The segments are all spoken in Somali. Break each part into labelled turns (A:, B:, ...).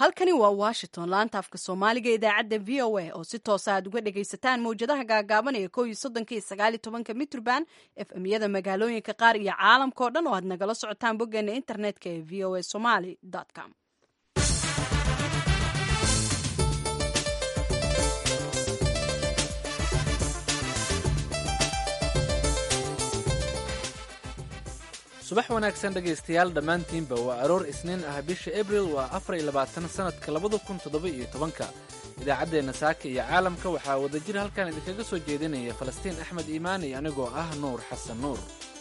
A: halkani waa washington laanta afka soomaaliga idaacadda v o a oo si toosa aad uga dhagaysataan mawjadaha gaagaaban ee ko iyo soddonka iyo sagaali tobanka mitrband efmyada magaalooyinka qaar iyo caalamka oo dhan oo aad nagala socotaan boggeena internetka ee v o a somaly com
B: subax wanaagsan dhegaystayaal dhammaantiinba waa aroor isniin ah bisha abril waa afar iyo labaatan sannadka labada kun toddoba iyo tobanka idaacaddeenna saaka iyo caalamka waxaa wadajir halkan idinkaga soo jeedinaya falastiin axmed iimaani anigoo ah nuur xasan nuur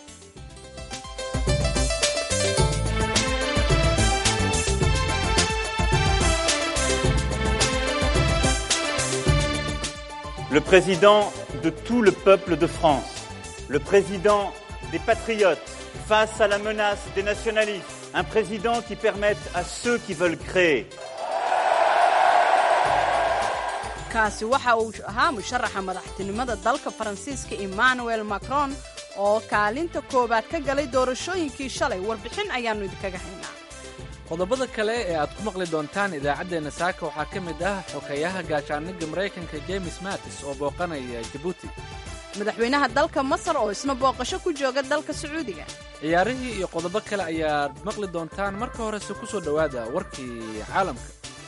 C: Le président de tout le peuple de France, le président des patriotes, face à la menace des nationalistes, un président qui permette à ceux qui veulent créer
A: kaasi waxa uu ahaa musharaxa madaxtinimada dalka faransiiska emmanuel macron oo kaalinta koowaad ka galay doorashooyinkii shalay warbixin ayaannu idinkaga haynaa
B: qodobada kale ee aad ku maqli doontaan idaacaddeenna saaka waxaa ka mid ah xokeeyaha gaashaaniga maraykanka james mattis oo booqanaya jabuuti
A: madaxweynaha dalka masar oo isna booqasho ku jooga dalka sacuudiga
B: ciyaarihii iyo qodobo kale ayaad maqli doontaan marka horese ku soo dhowaada warkii caalamka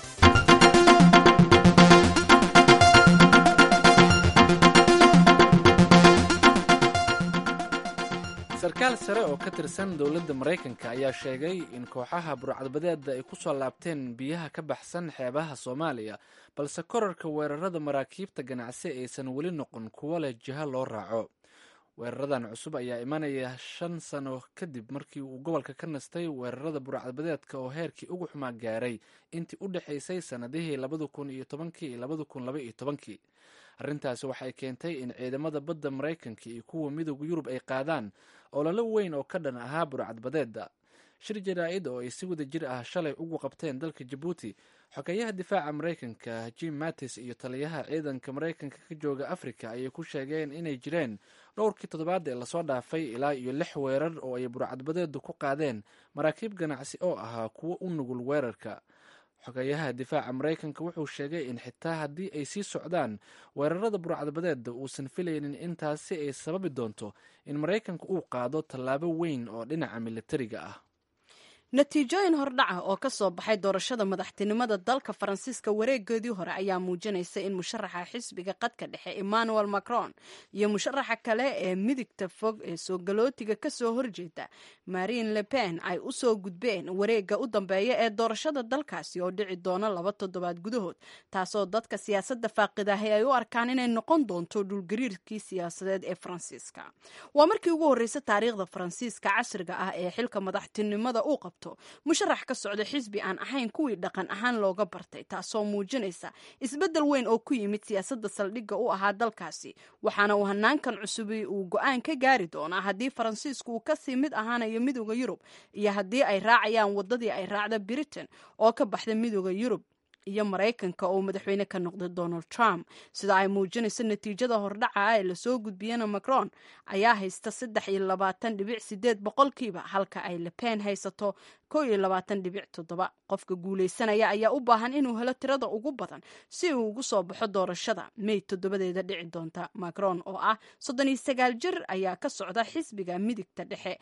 B: sarkaal sare oo ka tirsan dowladda maraykanka ayaa sheegay in kooxaha burcadbadeeda ay ku soo laabteen biyaha ka baxsan xeebaha soomaaliya balse korarka weerarada maraakiibta ganacsi aysan weli noqon kuwo leh jiho loo raaco weeraradan cusub ayaa imanaya shan sano kadib markii uu gobolka ka nastay weerarada burcadbadeedka oo heerkii ugu xumaa gaaray intii u dhexaysay sannadihii labada kun iyo tobankii iyo labada kun laba iyo tobankii arrintaasi waxay keentay in ciidamada badda maraykanka iyo kuwa midooda yurub ay qaadaan ololo weyn oo ka dhan ahaa burcadbadeeda shir jaraa-id oo ay si wada jir ah shalay ugu qabteen dalka jabuuti xogeeyaha difaaca maraykanka jim mattis iyo taliyaha ciidanka maraykanka ka jooga africa ayay ku sheegeen inay jireen dhowrkii toddobaad ee lasoo dhaafay ilaa iyo lix weerar oo ay burcadbadeedu ku qaadeen maraakiib ganacsi oo ahaa kuwo u nugul weerarka xogeeyaha difaaca maraykanka wuxuu sheegay in xitaa haddii ay sii socdaan weerarada burcadbadeeda uusan filaynin intaasi ay sababi doonto in maraykanka uu qaado tallaabo weyn oo dhinaca militariga ah
A: natiijooyin hordhaca oo ka soo baxay doorashada madaxtinimada dalka faransiiska wareegoodii hore ayaa muujinaysa in musharaxa xisbiga qadka dhexe emmanuel macron iyo musharaxa kale ee midigta fog ee soo galootiga kasoo horjeeda marine le pen ay u soo gudbeen wareega u dambeeya ee doorashada dalkaasi oo dhici doona laba toddobaad gudahood taasoo dadka siyaasadda faaqidahay ay u arkaan inay noqon doonto dhulgariirkii siyaasadeed ee faransiiska waa markii ugu horreysa taariikhda faransiiska casriga ah ee xilka madaxtinimada uu qabto musharax ka socda xisbi aan ahayn kuwii dhaqan ahaan looga bartay taasoo muujinaysa isbeddel weyn oo ku yimid siyaasadda saldhigga u ahaa dalkaasi waxaana uu hanaankan cusubi uu go-aan ka gaari doonaa haddii faransiisku uu kasii mid ahaanayo midooda yurub iyo haddii ay raacayaan waddadii ay raacda britain oo ka baxda midooda yurub iyo maraykanka oo madaxweyne ka noqday donald trump sida ay muujinayso natiijada hordhaca ah ee lasoo gudbiyana macron ayaa haysta saddex iyo labaatan dhibic sideed boqolkiiba halka ay lepen haysato kow iyo labaatan dhibic toddoba qofka guulaysanaya ayaa u baahan inuu helo tirada ugu badan si uu ugu soo baxo doorashada may toddobadeeda dhici doonta macron oo ah soddon iyo sagaal jir ayaa ka socda xisbiga midigta dhexe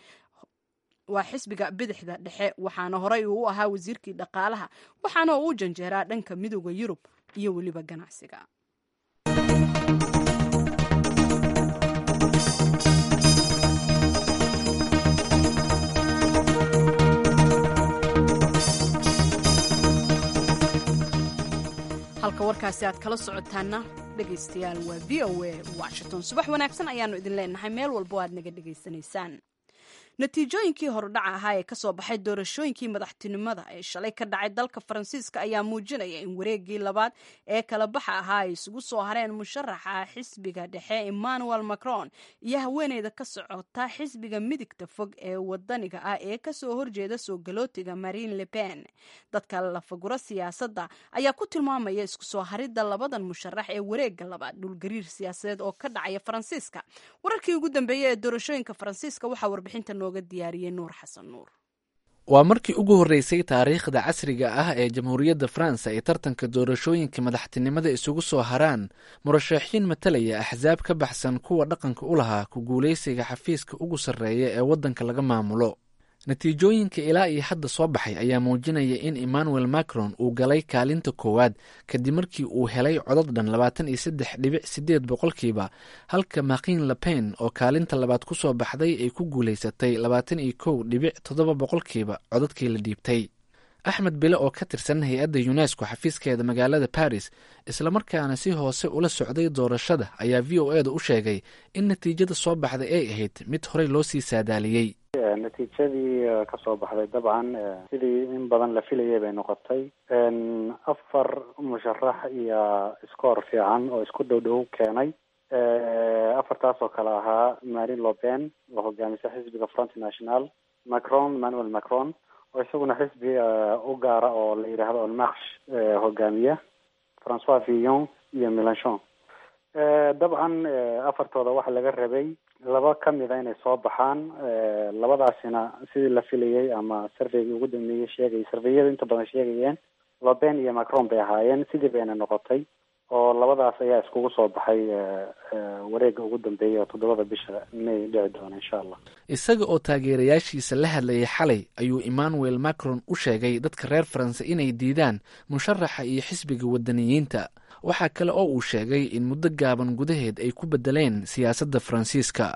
A: waa xisbiga bidixda dhexe waxaana horey uu u ahaa wasiirkii dhaqaalaha waxaana uu u janjeeraa dhanka midooda yurub iyo weliba ganacsiga halka warkaasi aad kala socotaana dhegaystayaal waa v o a washington subax wanaagsan ayaanu idin leenahay meel walbo aad naga dhegaysanaysaan natiijooyinkii hordhaca ahaa ee kasoo baxay doorashooyinkii madaxtinimada ee shalay ka dhacay dalka faransiiska ayaa muujinaya in wareegii labaad ee kala baxa ahaa ay isugu soo hareen musharaxa xisbiga dhexe emmanuel macron iyo haweeneyda ka socota xisbiga midigta fog ee wadaniga ah ee kasoo horjeeda soo galootiga marine le pen dadka lafaguro siyaasadda ayaa ku tilmaamaya isku soo haridda labadan musharax ee wareega labaad dhulgariir siyaasadeed oo ka dhacaya faransiiska wararkii ugu dambeeyey ee doorashooyinka faransiiska waxaa warbixinta nooga diyaariyey nuur xasan nuur
B: waa markii ugu horreysay taariikhda casriga ah ee jamhuuriyadda faransa ay tartanka doorashooyinka madaxtinimada isugu soo haraan murashaxiin matalaya axsaab ka baxsan kuwa dhaqanka u lahaa ku guulaysiga xafiiska ugu sarreeya ee waddanka laga maamulo natiijooyinka ilaa iyo hadda soo baxay ayaa muujinaya in emmanuel macron uu galay kaalinta koowaad kadib markii uu helay codad dhan labaatan iyo saddex dhibic sideed boqolkiiba halka makin lepen oo kaalinta labaad ku soo baxday ay ku guulaysatay labaatan iyo kow dhibic toddoba boqolkiiba codadkii la dhiibtay axmed bile oo ka tirsan hay-adda unesco xafiiskeeda magaalada baris islamarkaana si hoose ula socday doorashada ayaa v o e da u sheegay in natiijada soo baxday ay ahayd mid horey loo sii saadaaliyey
D: natiijadii kasoo baxday dabcan sidii in badan la filayay bay noqotay afar musharax iyo scoor fiican oo isku dhow dhow keenay afartaas oo kale ahaa marin lopen oo hogaamisa xisbiga front national macron manuel macron oo isaguna xisbi u gaara oo la yidhaahdo olmarsh hogaamiya francois villon iyo melanchon dabcan afartooda waxa laga rabay laba kamida inay soo baxaan labadaasina sidii la filayay ama surveygii ugu dambeeyey sheegay surveyada inta badan sheegayeen loben iyo macron bay ahaayeen sidii bayna noqotay oo labadaas ayaa iskugu soo baxay wareega ugu dambeeya oo toddobada bisha may dhici doona insha allah
B: isaga oo taageerayaashiisa la hadlayay xalay ayuu emmanuel macron u sheegay dadka reer faranse inay diidaan musharaxa iyo xisbiga wadaniyiinta waxaa kale oo uu sheegay in muddo gaaban gudaheed ay ku bedeleen siyaasadda faransiiska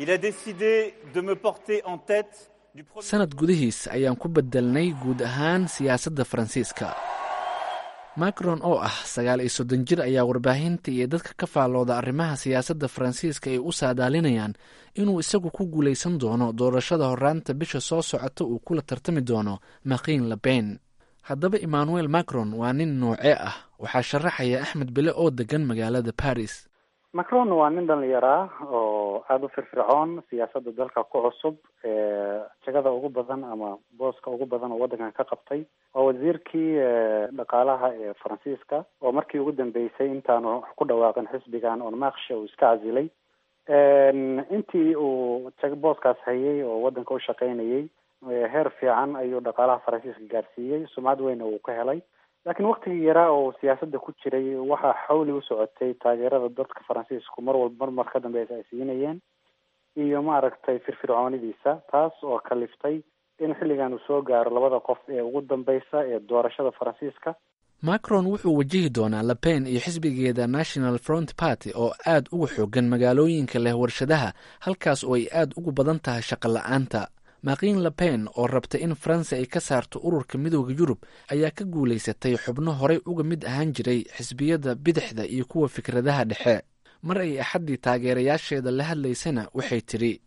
B: sanad gudihiis ayaan ku bedelnay guud ahaan siyaasadda faransiiska macron oo ah sagaal iyo soddon jir ayaa warbaahinta iyo dadka ka faallooda arrimaha siyaasadda faransiiska ay u saadaalinayaan inuu isagu ku guulaysan doono doorashada horaanta bisha soo socota uu kula tartami doono makin lepen haddaba emmanuel macron waa nin noocee ah waxaa sharaxaya axmed bile oo degan magaalada paris
D: macron waa nin dhalinyaraa oo aada u firfircoon siyaasadda dalka ku cusub jagada ugu badan ama booska ugu badan oo waddankan ka qabtay waa wasiirkii dhaqaalaha ee faransiiska oo markii ugu dambeysay intaanu ku dhawaaqin xisbigan onmakshe uu iska casilay intii uu booskaas hayay oo waddanka u shaqaynayay heer fiican ayuu dhaqaalaha faransiiska gaarsiiyey sumcad weyna uu ka helay laakiin waktigii yaraa oo siyaasadda ku jiray waxaa xawli u socotay taageerada dadka faransiisku mar walba marmar ka dambeysa ay siinayeen iyo maaragtay firfircoonidiisa taas oo kaliftay in xilligan uu soo gaaro labada qof ee ugu dambeysa ee doorashada faransiiska
B: macron wuxuu wajihi doonaa lepen iyo xisbigeeda national front party oo aad uga xoogan magaalooyinka leh warshadaha halkaas oo ay aad ugu badan tahay shaqo la-aanta makin lepen oo rabta in faransa ay ka saarto ururka midooda yurub ayaa ka guulaysatay xubno horey uga mid ahaan jiray xisbiyada bidixda iyo kuwa fikradaha dhexe mar ay axaddii taageerayaasheeda la hadlaysana waxay tidhi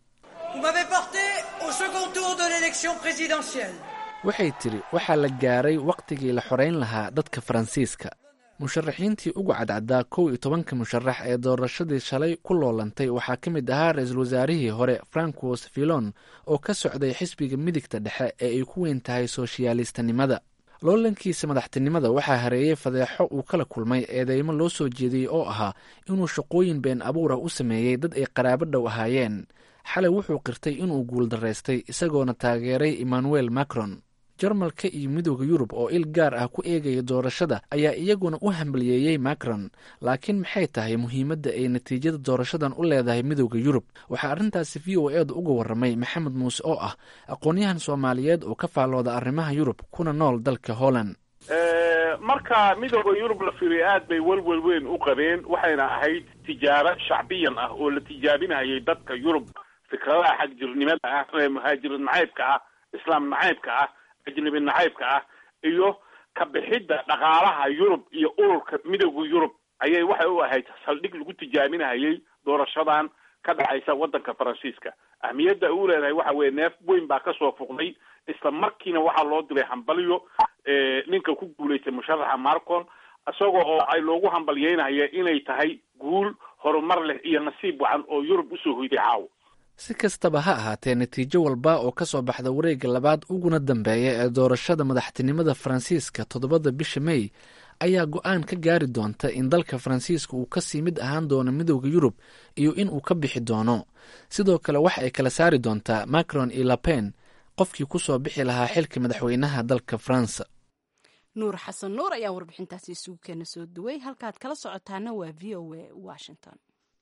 B: waxay tidhi waxaa la gaaray wakhtigii la xoreyn lahaa dadka faransiiska musharaxiintii ugu cadcaddaa kow iyo tobanka musharax ee doorashadii shalay ku loolantay waxaa ka mid ahaa ra-iisul wasaarihii hore francois villon oo ka socday xisbiga midigta dhexe ee ay ku weyn tahay sooshiyaalistanimada loolankiisa madaxtinimada waxaa hareeyey fadeexo uu kala kulmay eedeymo loo soo jeediyey oo ahaa inuu shaqooyin been abuur ah u sameeyey dad ay qaraabo dhow ahaayeen xalay wuxuu qirtay inuu guuldaraystay isagoona taageeray emmanuel macron jarmalka iyo midooda yurub oo il gaar ah ku eegaya doorashada ayaa iyaguna u hambaliyeeyey macron laakiin maxay tahay muhiimadda ay natiijada doorashadan u leedahay midooda yurub waxaa arrintaasi v o eeda uga warramay maxamed muuse oo ah aqoon-yahan soomaaliyeed oo ka faallooda arrimaha yurub kuna nool dalka holland
E: marka midooda yurub la fiiriyo aad bay welwel weyn u qabeen waxayna ahayd tijaabo shacbiyan ah oo la tijaabinayay dadka yurub fikradaha xagjirnimada ah ee muhaajir nacaybka ah islaam nacaybka ah ajnabi nacaybka ah iyo ka bixidda dhaqaalaha yurub iyo ururka midooda yurub ayay waxay u ahayd saldhig lagu tijaabinahayay doorashadan ka dhacaysa waddanka faransiiska ahmiyadda uu leedahay waxa weeye neef weyn baa kasoo fuqday isla markiina waxaa loo diray hambalyo ninka ku guulaystay musharaxa marcon isagoo oo ay loogu hambalyeynaya inay tahay guul horumar leh iyo nasiib wacan oo yurub usoo hoyday caawo
B: si kastaba ha ahaatee natiijo walba oo ka soo baxda wareegga labaad uguna dambeeya ee doorashada madaxtinimada faransiiska toddobada bisha mey ayaa go-aan ka gaari doonta in dalka faransiiska uu kasii mid ahaan doono midooda yurub iyo in uu ka bixi doono sidoo kale waxa ay kala saari doontaa macron iyo lapen qofkii kusoo bixi lahaa xilka madaxweynaha dalka faransa
A: nuur xasan nuur ayaa warbixintaasi isugu keena soo duway halkaad kala socotaana waa v o a washington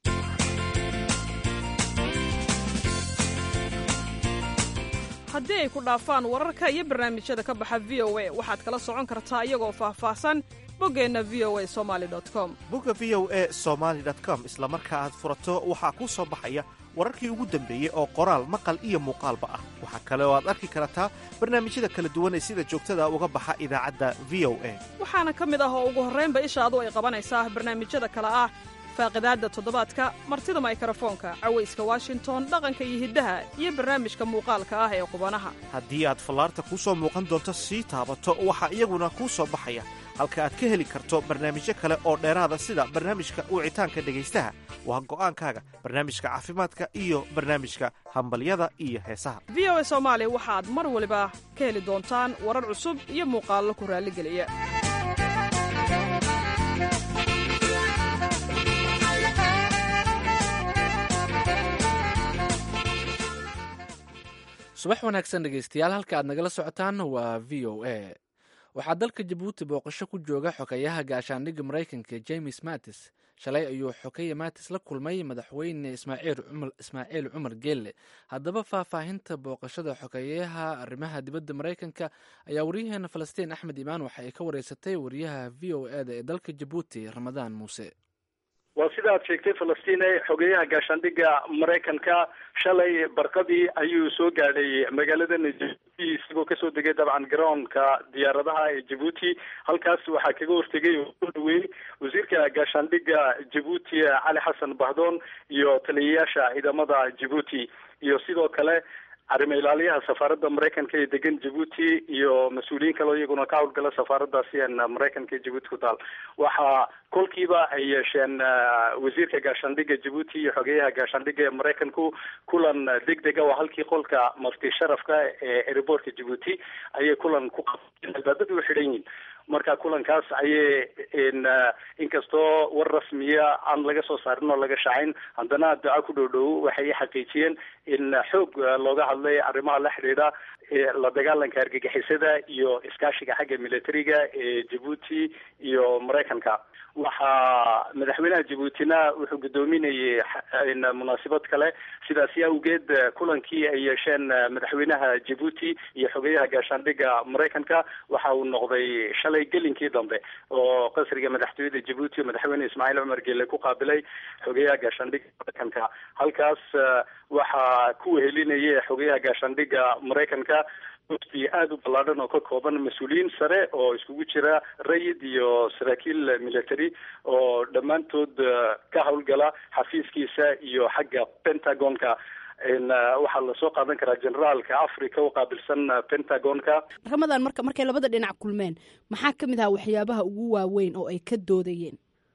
F: haddii ay ku dhaafaan wararka iyo barnaamijyada ka baxa v o a waxaad kala socon kartaa iyagoo faahfaahsan boggeenna v o a somali com
G: bogga v o a somaali com isla marka aad furato waxaa kuu soo baxaya wararkii ugu dambeeyey oo qoraal maqal iyo muuqaalba ah waxaa kale oo aad arki kartaa barnaamijyada kala duwan ee sida joogtada uga baxa idaacadda v o a
F: waxaana ka mid ah oo ugu horraynba ishaadu ay qabanaysaa barnaamijyada kale ah faaqidaadda toddobaadka martida maykarafoonka cawayska washington dhaqanka iyo hiddaha iyo barnaamijka muuqaalka ah ee qubanaha
G: haddii aad fallaarta kuu soo muuqan doonto sii taabato waxaa iyaguna kuu soo baxaya halka aad ka heli karto barnaamijyo kale oo dheeraada sida barnaamijka wicitaanka dhegaystaha waa go'aankaaga barnaamijka caafimaadka iyo barnaamijka hambalyada iyo heesaha
F: v o a soomaali waxaad mar waliba ka heli doontaan warar cusub iyo muuqaallo ku raalligeliya
B: subax wanaagsan dhegeystayaal halka aad nagala socotaan waa v o a waxaa dalka jabuuti booqasho ku jooga xogeyaha gaashaandhigga maraykanka james mattis shalay ayuu xokeya mattis la kulmay madaxweyne ismaaciil cumar geelle haddaba faahfaahinta booqashada xogeyaha arrimaha dibadda maraykanka ayaa waryaheena falastiin axmed imaan waxa ay ka wareysatay wariyaha v o e da ee dalka jabuuti ramadaan muuse
H: waa sida aad sheegtay falastiin xogeyaha gaashaandhigga maraykanka shalay barqadii ayuu soo gaadhay magaalada jabuuti isagoo kasoo degay dabcan garoonka diyaaradaha ee jabuuti halkaas waxaa kaga hortegay oo soo dhaweeyey wasiirka gaashaandhigga jabuuti cali xasan bahdoon iyo taliyayaasha ciidamada jabuuti iyo sidoo kale arrimo ilaaliyaha safaaradda maraykanka ee degan jabuuti iyo mas-uuliyiin kaleo iyaguna ka howlgala safaaraddaasi en maraykanka ee jabuuti ku taal waxaa kolkiiba ay yeesheen wasiirka gaashaandhigga jabuuti iyo xogeyaha gaashaandhigga ee maraykanku kulan deg dega oo halkii qolka mafti sharafka ee aerobortka jabuuti ayay kulan ku qabteen albaabada u xidhan yihin marka kulankaas ayay inkastoo war rasmiya aan laga soo saarin oo laga shacayn haddana duca ku dhow dhow waxay xaqiijiyeen in xoog looga hadlay arrimaha la xidhiidha la dagaalanka argagixisada iyo iskaashiga xagga militariga ee jabuuti iyo maraykanka waxaa madaxweynaha jabuutina wuxuu guddoominayay munaasabad kale sidaasi awgeed kulankii ay yeesheen madaxweynaha jabuuti iyo xogeyaha gaashaandhigga maraykanka waxa uu noqday shalay gelinkii dambe oo qasriga madaxtooyada jabuuti madaxweyne ismaaciil cumar geele ku qaabilay xogeyaha gaashaandhigga maraykanka halkaas waxaa ku wehelinaya xogeyaha gaashaandhigga maraykanka mufti aada u ballaadhan oo ka kooban mas-uuliyiin sare oo iskugu jira rayid iyo saraakiil military oo dhammaantood ka howlgala xafiiskiisa iyo xagga pentagonka waxaa lasoo qaadan karaa generaalka africa u qaabilsan pentagonka
A: ramadan marka markay labada dhinac kulmeen maxaa ka mid aha waxyaabaha ugu waaweyn oo ay ka doodayeen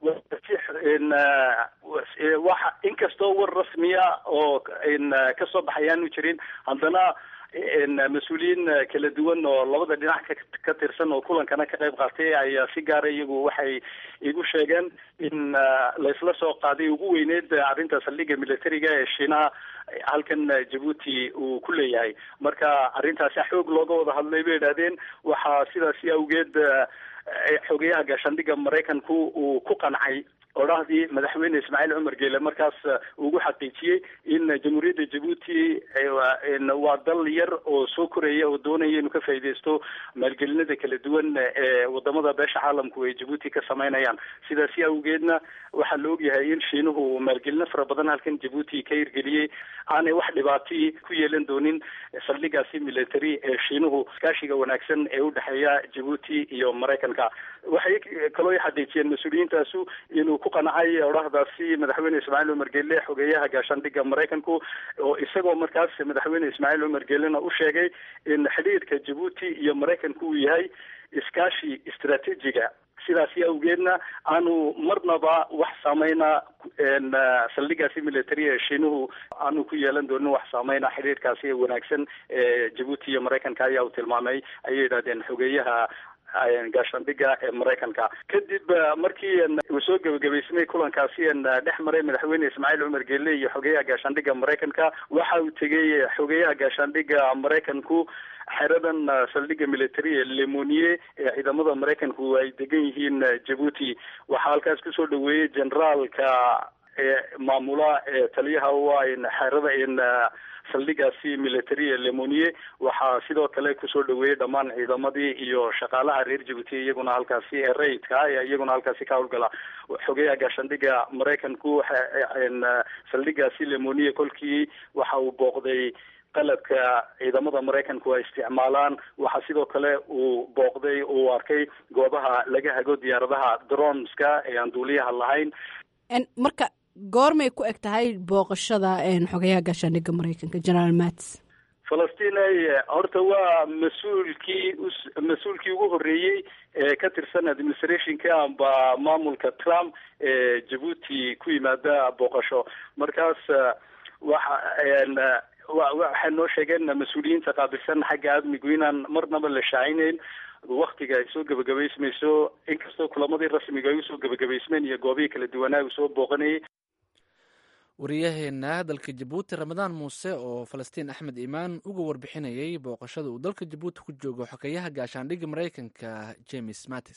H: waxa inkastoo war rasmiya oo kasoo baxayaanu jirin haddana mas-uuliyiin kala duwan oo labada dhinac ka tirsan oo kulankana ka qayb qaatay ayaa si gaara iyagu waxay igu sheegeen in laysla soo qaaday ugu weyneed arrinta saldhigga militariga ee shiinaha halkan jabuuti uu ku leeyahay marka arrintaasi xoog looga wada hadlay bay idhahdeen waxaa sidaasi awgeed xogeyaha gaashaandhigga maraykanku uu ku qancay odhahdii madaxweyne ismaaciil cumar geele markaas ugu xaqiijiyey in jamhuuriyadda jabuuti waa dal yar oo soo koraya oo doonaya inuu ka faaideysto maalgelinada kala duwan ee wadamada beesha caalamku ay jabuuti ka sameynayaan sidaasi awgeedna waxaa la ogyahay in shiinuhu maalgelino fara badan halkan jabuuti ka hirgeliyey aanay wax dhibaati ku yeelan doonin saldhigaasi military ee shiinuhu iskaashiga wanaagsan ee udhexeeya jabuuti iyo maraykanka waxay kaloo xaqiijiyeen mas-uuliyiintaasu inuu ku qancay odhahdaasi madaxweyne ismaaciil cumar geele xogeeyaha gaashaandhigga maraykanku oo isagoo markaas madaxweyne ismaaciil cumar geelena u sheegay in xidhiirka jabuuti iyo maraykanku uu yahay iskaashi istraatiijiga sidaasi awgeedna aanu marnaba wax saameyna saldhigaasi military ee shiinuhu aanu ku yeelan doonin wax saameyna xidhiirkaasi wanaagsan ee jabuuti iyo maraykanka ayaa uu tilmaamay ayay yidhahdeen xogeeyaha gaashaandhiga ee maraykanka kadib markii uu soo gebagabaysamay kulankaasi dhex maray madaxweyne ismaaciil cumar geelle iyo xogeyaha gaashaandhiga maraykanka waxa uu tegey xogeyaha gaashaandhiga maraykanku xeradan saldhigga military ee lemoniye ee ciidamada maraykanku ay degan yihiin jabuuti waxaa halkaas kusoo dhaweeyey generaalka maamula ee taliyaha waa xerada saldhigaasi military ee lemoniye waxaa sidoo kale kusoo dhaweeyey dhammaan ciidamadii iyo shaqaalaha reer jabuuti iyaguna halkaasi ee rayidka ee iyaguna halkaasi ka howlgala xogeyaha gaashaandhiga maraykanku saldhigaasi lemoniye kolkii waxa uu booqday qalabka ciidamada maraykanku ay isticmaalaan waxaa sidoo kale uu booqday uu arkay goobaha laga hago diyaaradaha dronska ee aan duuliyaha lahayn
A: marka goormay ku eg tahay booqashada xogayaha gaashaandhigga maraykanka generaal mats
H: falastiin horta waa mas-uulkii mas-uulkii ugu horreeyey ee ka tirsan administrationka amba maamulka trump ee jabuuti ku yimaada booqasho markaas waxa waxay noo sheegeen mas-uuliyiinta qaabilsan xagga amnigu inaan marnaba la shaacinayn waktiga ay soo gebagabaysmayso inkastoo kulamadii rasmiga ay usoo gebagabaysmeen iyo goobihii kala duwanaa uu soo booqanayay
B: wariyaheena dalka jabuuti ramadaan muuse oo falastiin axmed imaan uga warbixinayay booqashada uu dalka jabuuti ku joogo xogeyaha gaashaandhigga maraykanka james mattis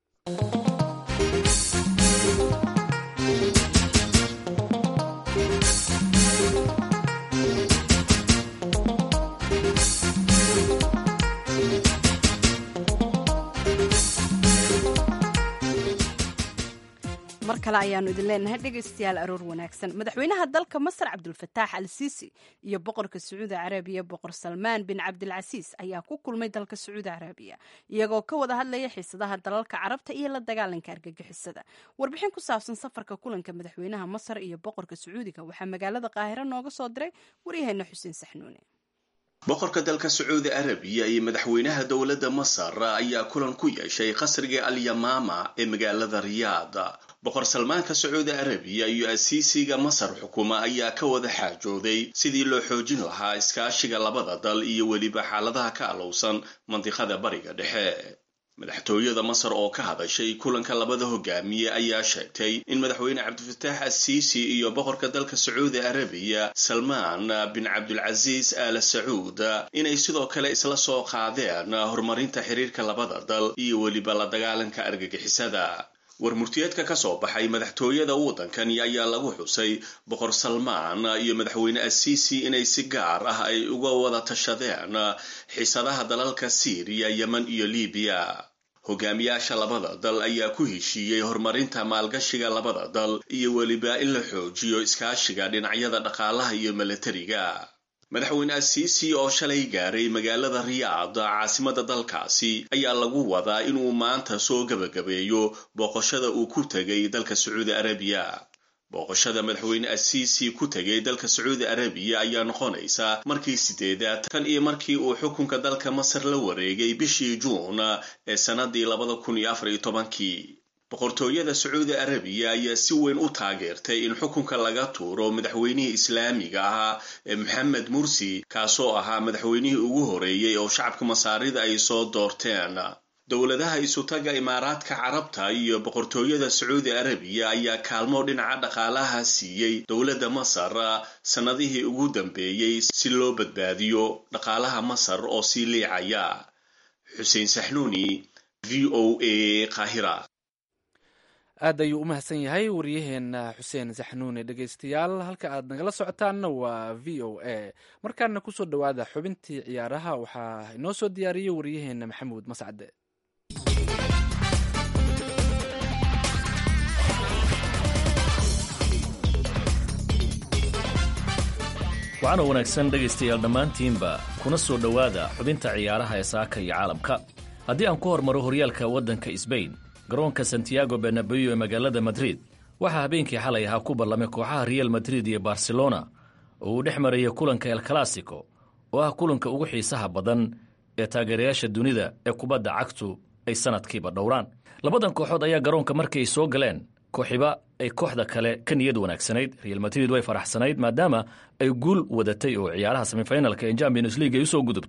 A: mar kale ayaanu idin leenahay dhegaystayaal aroor wanaagsan madaxweynaha dalka masar cabdulfataax al siisi iyo boqorka sacuudi carabiya boqor salmaan bin cabdilcasiis ayaa ku kulmay dalka sacuudi carabiya iyagoo ka wada hadlaya xiisadaha dalalka carabta iyo la dagaalanka argagixisada warbixin ku saabsan safarka kulanka madaxweynaha masar iyo boqorka sacuudiga waxaa magaalada qaahiro nooga soo diray waryaheena xuseen saxnuune
I: boqorka dalka sacuudi arabiya iyo madaxweynaha dowladda masar ayaa kulan ku yeeshay qasriga alyamaama ee magaalada riyaad boqor salmaanka sacuudi arabiya iyo asiisiga masar xukuma ayaa ka wada xaajooday sidii loo xoojin lahaa iskaashiga labada dal iyo weliba xaaladaha ka alowsan mandiqada bariga dhexe madaxtooyada masar oo ka hadashay kulanka labada hogaamiye ayaa sheegtay in madaxweyne cabdifataax asiisi iyo boqorka dalka sacuudi arabiya salmaan bin cabdulcasiis aala sacuud inay sidoo kale isla soo qaadeen horumarinta xiriirka labada dal iyo weliba la dagaalanka argagixisada warmurtiyeedka ka soo baxay madaxtooyada waddankani ayaa lagu xusay boqor salmaan iyo madaxweyne asiisi inay si gaar ah ay uga wada tashadeen xiisadaha dalalka siiriya yemen iyo libiya hogaamiyaasha labada dal ayaa ku heshiiyey horumarinta maalgashiga labada dal iyo weliba in la xoojiyo iskaashiga dhinacyada dhaqaalaha iyo milatariga madaxweyne asiisi oo shalay gaaray magaalada riyaad caasimada dalkaasi ayaa lagu wadaa inuu maanta soo gebagabeeyo booqashada uu ku tegay dalka sacuudi arabiya booqashada madaxweyne asiisi ku tegay dalka sacuudi arabiya ayaa noqonaysa markii sideedaad tan iyo markii uu xukunka dalka masar la wareegay bishii juun ee sannadii labada kun iyo afar iyo tobankii boqortooyada sacuudi arabiya ayaa si weyn u taageertay in xukunka laga tuuro madaxweynihii islaamiga ahaa ee maxamed mursi kaasoo ahaa madaxweynihii ugu horeeyey oo shacabka masaarida ay soo doorteen dowladaha isutaga imaaraadka carabta iyo boqortooyada sacuudi arabiya ayaa kaalmo dhinaca dhaqaalaha siiyey dowladda masar sannadihii ugu dambeeyey si loo badbaadiyo dhaqaalaha masar oo sii liicaya xuseen saxnuuni v o a qaahira
B: aad ayuu u mahadsan yahay waryaheena xuseen saxnuune dhegaystayaal halka aad nagala socotaanna waa v o a markaana kusoo dhowaada xubintii ciyaaraha waxaa inoo soo diyaariyey waryaheena maxamuud mascade
J: waxaana wanaagsan dhegaystayaal dhammaantiinba kuna soo dhowaada xubinta ciyaaraha ee saaka iyo caalamka haddii aan ku hormaro horyaalka waddanka sbain garoonka santiago benabeyo ee magaalada madrid waxaa habeenkii xalay ahaa ku ballamay kooxaha real madrid iyo barcelona oo uu dhex marayay kulanka el classico oo ah kulanka ugu xiisaha badan ee taageerayaasha dunida ee kubadda cagtu ay sanadkiiba dhowraan labadan kooxood ayaa garoonka markii ay soo galeen kooxiba ay kooxda kale ka niyad wanaagsanayd real madrid way faraxsanayd maadaama ay guul wadatay oo ciyaaraha semifinalka ee champions league ay usoo gudubtay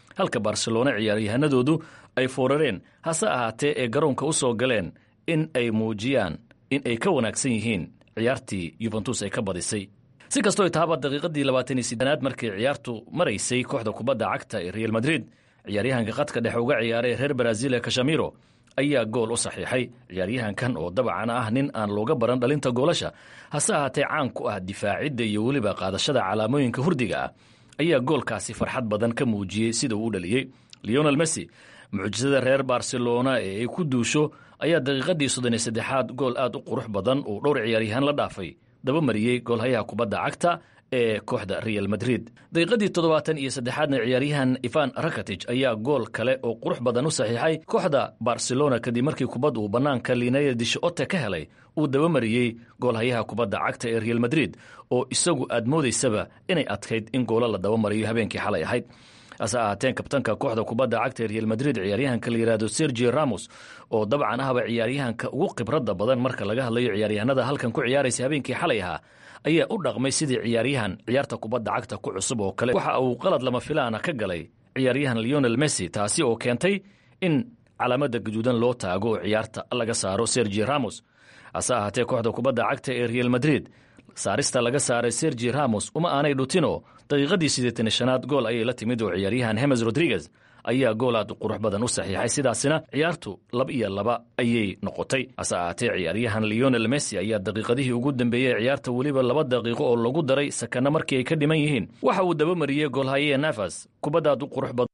J: halka barcelona ciyaaryahanadoodu ay foorareen hase ahaatee ee garoonka u soo galeen in ay muujiyaan in ay ka wanaagsan yihiin ciyaartii yuventus ay ka badisay si kastoo ay tahaba daqiiqadii labaatan iyo sidenaad markii ciyaartu maraysay kooxda kubadda cagta ee real madrid ciyaaryahanka khadka dhexe uga ciyaaray reer brazil ee kashamiro ayaa gool u saxiixay ciyaaryahankan oo dabcan ah nin aan looga baran dhalinta goolasha hase ahaatee caan ku ah difaacidda iyo weliba qaadashada calaamooyinka hurdiga ah ayaa goolkaasi farxad badan ka muujiyey sida uu u dhaliyey leonel messi mucjisada reer barcelona ee ay ku duusho ayaa daqiiqadii soddon iyo saddexaad gool aad u qurux badan uu dhowr ciyaaryahaan la dhaafay daba mariyey goolhayaha kubadda cagta ee kooxda real madrid daqiiqadii toddobaatan iyo saddexaadna ciyaaryahan ivan rakatij ayaa gool kale oo qurux badan u saxiixay kooxda barcelona kadib markii kubad uu bannaanka linaya dishote ka helay uu daba mariyey goolhayaha kubadda cagta ee real madrid oo isagu aad moodaysaba inay adkayd in goolo la daba mariyo habeenkii xalay ahayd hase ahaateen kabtanka kooxda kubadda cagta ee real madrid ciyaaryahanka la yidhaahdo sergio ramos oo dabcan ahba ciyaaryahanka ugu khibradda badan marka laga hadlayo ciyaaryahanada halkan ku ciyaaraysa habeenkii xalay ahaa ayaa u dhaqmay sidii ciyaaryahan ciyaarta kubadda cagta ku cusub oo kale waxa uu qalad lama filaana ka galay ciyaaryahan leonel messi taasi oo keentay in calaamada gaduudan loo taago oo ciyaarta laga saaro sergio ramos hase ahaatee kooxda kubadda cagta ee real madrid saarista laga saaray sergi ramos uma aanay dhutino daqiiqadii siddeetan shanaad gool ayay la timid oo ciyaaryahan hemes rodriguez ayaa gool aad qurux badan u saxiixay sidaasina ciyaartu laba iyo laba ayay noqotay hase ahaatee ciyaaryahan leonel messi ayaa daqiiqadihii ugu dambeeyey ciyaarta weliba laba daqiiqo oo lagu daray sakana markii ay ka dhiman yihiin waxa uu daba mariyey goolhaye nafas kubaddaad u qurux badan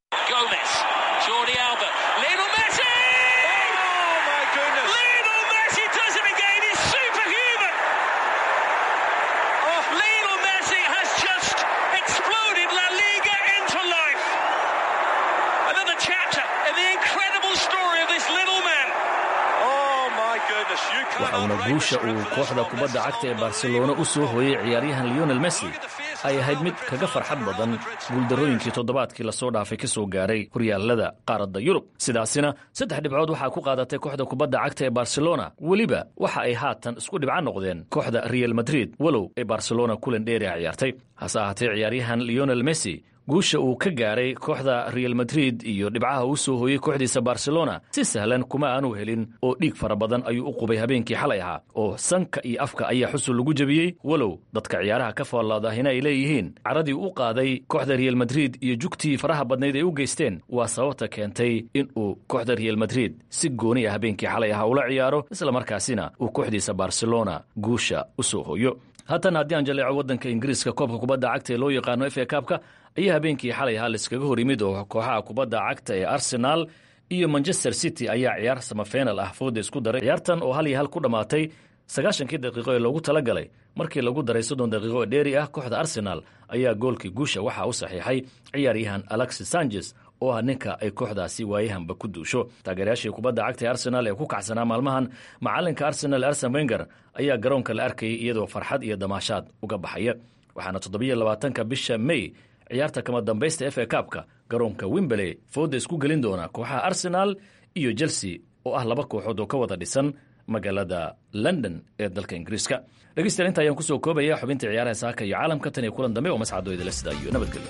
J: waxauna guusha uu kooxda kubadda cagta ee barcelona u soo hooyey ciyaaryahan leonel messi ay ahayd mid kaga farxad badan guuldarrooyinkii toddobaadkii lasoo dhaafay ka soo gaaray horyaalada qaaradda yurub sidaasina saddex dhibcood waxaa ku qaadatay kooxda kubadda cagta ee barcelona weliba waxa ay haatan isku dhibco noqdeen kooxda real madrid walow ay barcelona kulan dheeri a ciyaartay hase ahaatee ciyaaryahan leonel messi guusha uu ka gaaray kooxda real madrid iyo dhibcaha uu soo hooyey kooxdiisa barcelona si sahlan kuma aanu helin oo dhiig fara badan ayuu u qubay habeenkii xalay ahaa oo sanka iyo afka ayaa xusul lagu jebiyey walow dadka ciyaaraha ka fallaadahina ay leeyihiin caradii u qaaday kooxda real madrid iyo jugtii faraha badnayd ay u geysteen waa sababta keentay in uu kooxda real madrid si gooni ah habeenkii xalay ahaa ula ciyaaro islamarkaasina uu kooxdiisa barcelona guusha u soo hooyo haatan haddii aan jaleeco waddanka ingiriiska koobka kubadda cagta ee loo yaqaano f a kaabka ayaa habeenkii xalay ahaa laiskaga hor yimid oo kooxaha kubadda cagta ee arsenaal iyo manchester city ayaa ciyaar samafenal ah fooda isku daray ciyaartan oo hal iyo hal ku dhammaatay sagaashankii daqiiqo ee loogu talagalay markii lagu daray soddon daqiiqo ee dheeri ah kooxda arsenaal ayaa goolkii guusha waxaa u saxiixay ciyaaryahan alexis sanchez oo ah ninka ay kooxdaasi waayahanba ku duusho taageerayaashii kubadda cagta ee arsenaal ee ku kacsanaa maalmahan macalinka arsenal arsen wenger ayaa garoonka la arkayay iyadoo farxad iyo damaashaad uga baxaya waxaana toddobiyo labaatanka bisha may ciyaarta kama dambaysta f a kaabka garoonka wimberley fooda isku gelin doona kooxaha arsenaal iyo chelsea oo ah laba kooxood oo ka wada dhisan magaalada london ee dalka ingiriiska dhegeystayaal inta ayaan kusoo koobaya xubinta ciyaaraha saaka iyo caalamka tan iyo kulan dambe oo mascado idila sida iyo nabadgelyo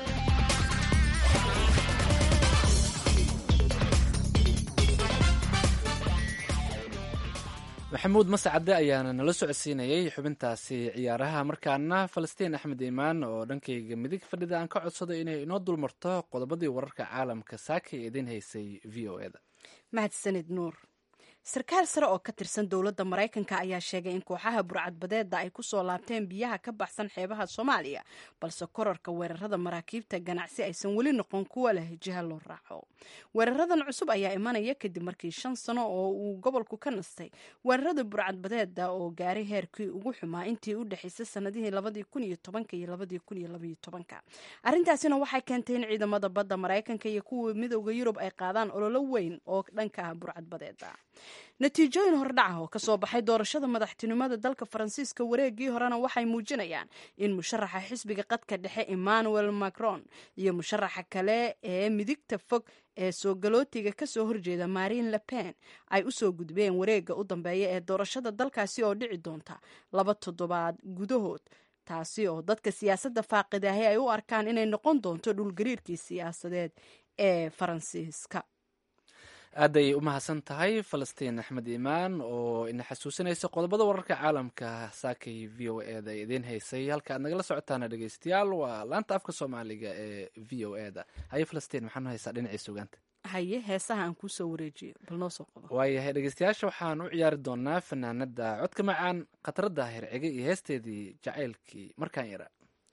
B: maxamuud mascade ayaana nala socodsiinayay xubintaasi ciyaaraha markaana falastiin axmed iimaan oo dhankayga midig fadhida aan ka codsado inay inoo dulmarto qodobadii wararka caalamka saaka ee idin haysay v o eda
A: mahadsanid nuur sarkaal sare oo ka tirsan dowladda maraykanka ayaa sheegay in kooxaha burcadbadeeda ay kusoo laabteen biyaha ka baxsan xeebaha soomaaliya balse korarka weerarada maraakiibta ganacsi aysan weli noqon kuwa leh jiha loo raaco weeraradan cusub ayaa imanaya kadib markii shan sano oo uu gobolku ka nastay weerarada burcadbadeeda oo gaaray heerkii ugu xumaa intii u dhexaysay sanadihii labadii kun iyo tobanka iyo labadii kun iyo labaiyo tobanka arrintaasina waxay keentay in ciidamada badda maraykanka iyo kuwa midooda yurub ay qaadaan ololo weyn oo dhanka ah burcadbadeeda natiijooyin hordhaca oo kasoo baxay doorashada madaxtinimada dalka faransiiska wareegii horena waxay muujinayaan in musharaxa xisbiga qadka dhexe emmanuel macron iyo musharaxa kale ee midigta fog ee soo galootiga kasoo horjeeda marine le pen ay usoo gudbeen wareega u dambeeya ee doorashada dalkaasi oo dhici doonta laba toddobaad gudahood taasi oo dadka siyaasadda faaqidahay ay u arkaan inay noqon doonto dhulgariirkii siyaasadeed ee faransiiska
B: aadday u mahadsan tahay falastiin axmed iimaan oo ina xasuusinaysa qodobada wararka caalamka saakay v o e da idiin haysay halka aad nagala socotaana dhegeystayaal waa laanta afka soomaaliga ee v o e da haye falastiin maxaanu haysaa dhinacii sugaanta
A: haye heesaha aan kuusoo wareejiyo bal noo soo qodo
B: waayahay dhegeystayaasha waxaan u ciyaari doonaa fanaanada codka macaan khatarada hercege iyo heesteedii jacaylkii markaan yara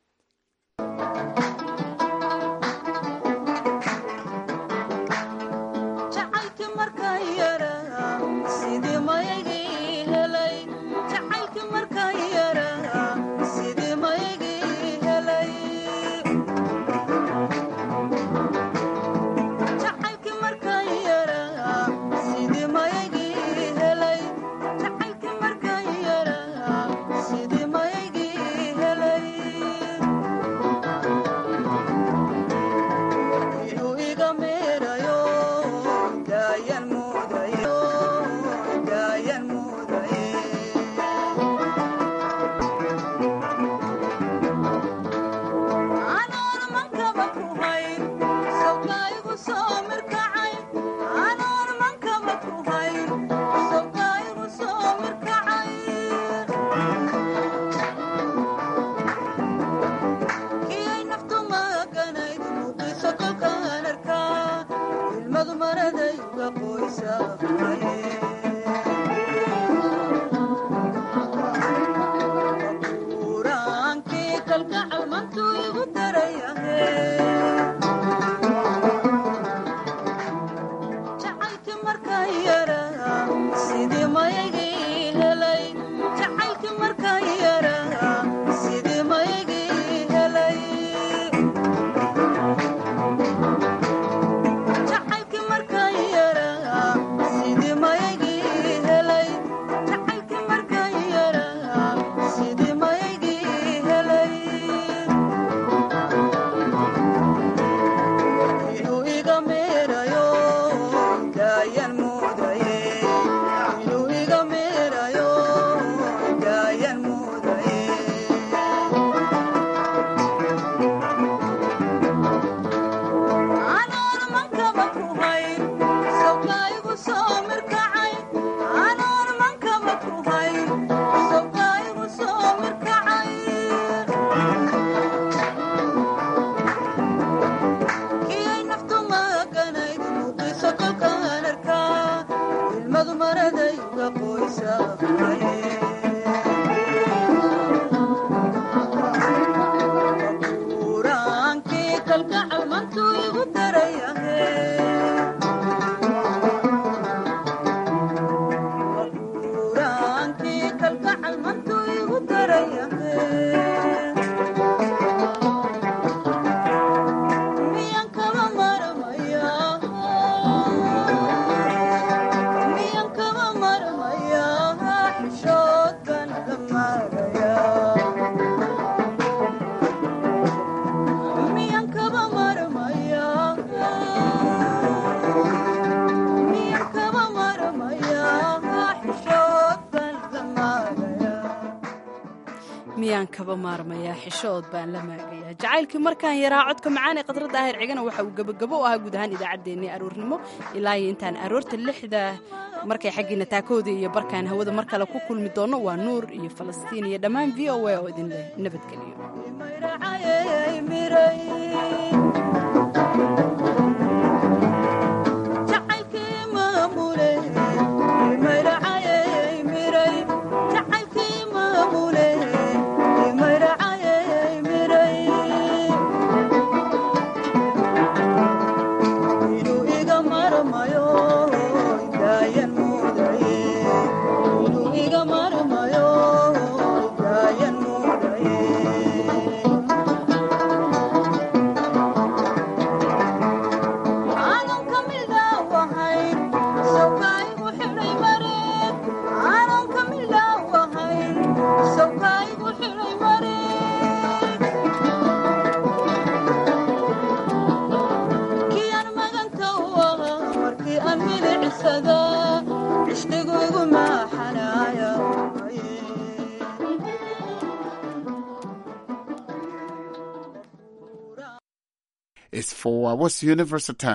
A: miyaan kaba maarmayaa xishood baan la maagayaa jacaylkii markaan yaraa codka macaan ee khadradda ahir cigana waxa uu gebagabo u ahaa guud ahaan idaacaddeenii aroornimo ilaa iyo intaan aroorta lixda markay xaggiina taakooda iyo barkaan hawada mar kale ku kulmi doonno waa nuur iyo falastiin iyo dhammaan v o a oo idinleh nabadgeliyo
K: for uh, what's the universal time?